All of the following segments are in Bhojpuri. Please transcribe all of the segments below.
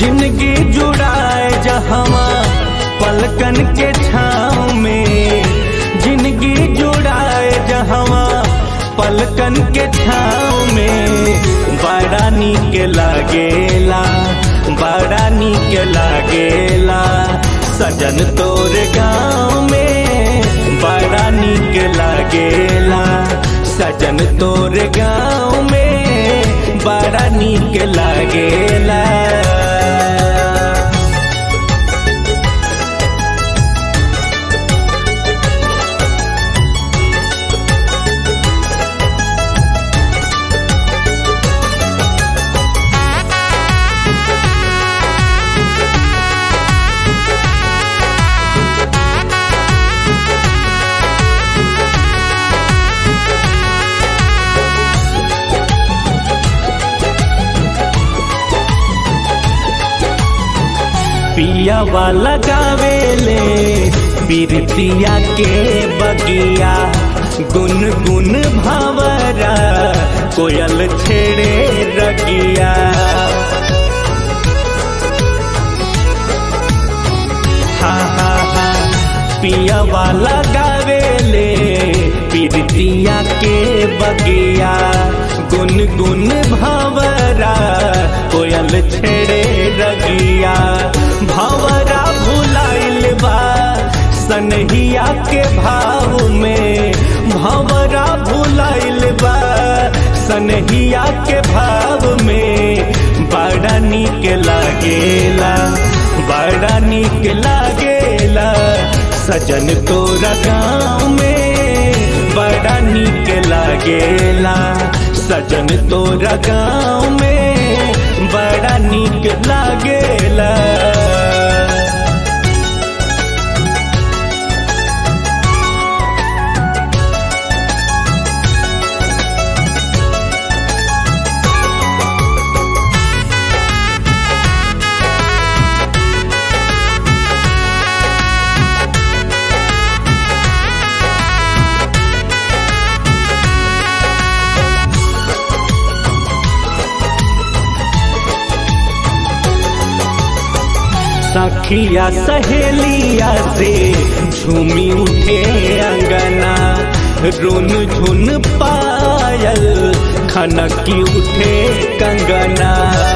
जिंदगी जुड़ाए जहवा पलकन के छाँव में जिंदगी जुड़ाए जहवा पलकन के छाँव में बड़ा नीक लागेला बड़ा नीक लागेला सजन तोर गाँव में बड़ा नीक लागेला सजन तोर गाँव में बड़ा नीक लागेला पिया वाला गावेले बिरतिया के बगिया गुन गुन भावरा कोयल छेड़े रगिया हा हा हा पिया वाला गावेले बिरतिया के बगिया गुन गुन भावरा कोयल छेड़े रगिया भवरा भुलाइल बा सनहिया के भाव में भवरा भुलाइल बा सनहिया के भाव में बड़ा नीक लागेला बड़ा नीक लागेला सजन तोरा गाँव में बड़ा नीक लागेला सजन तोरा गाँव में बड़ा नीक लागेला सखिया सहेलिया से झूमी उठे अंगना रुन झुन पायल खनकी उठे कंगना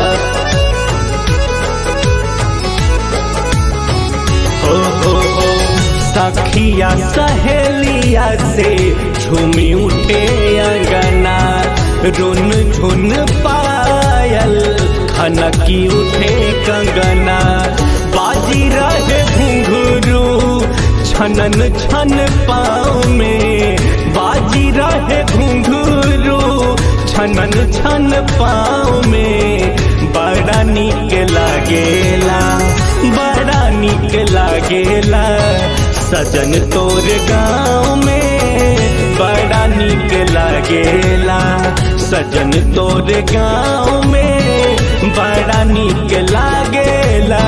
हो हो हो सखिया सहेलिया से झूमी उठे अंगना रुन झुन पायल खनकी उठे कंगना बाजी रहे घुंघरू छनन छन पाँव में बाजी रहे घुंघरू छनन छन पाँव में बड़ा नीक लागेला बड़ा नीक लागेला सजन तोर गाँव में बड़ा नीक लागेला सजन तोर गाँव में बड़ा नीक लागेला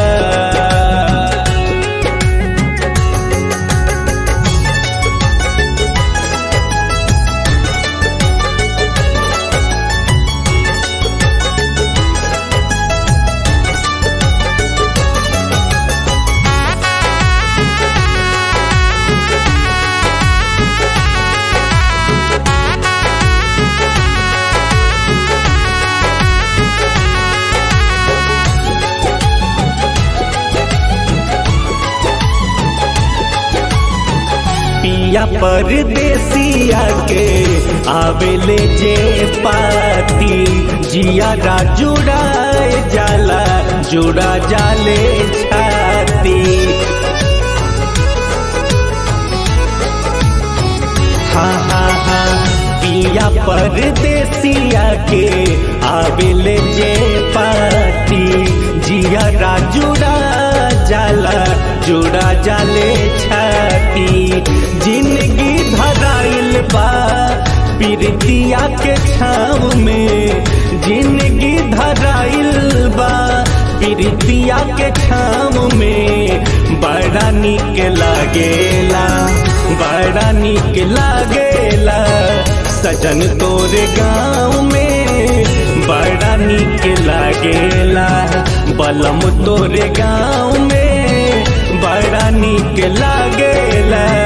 पिया परदेसिया के आवेले जे पाती जिया जुड़ाए जाला जुड़ा जाले छाती हा हा हा पिया परदेसिया के आवेले जे पाती जिया जुड़ा जाला जुड़ा जाले छाती जिंदगी धराइल बा पीरतिया के छाव में जिंदगी धराइल बा पीरतिया के छाव में बड़ा निक लागेला बड़ा निक लागेला सजन तोरे गाँव में बड़ा निक लागेला बलम तोरे गाँव में बड़ा निक लागेला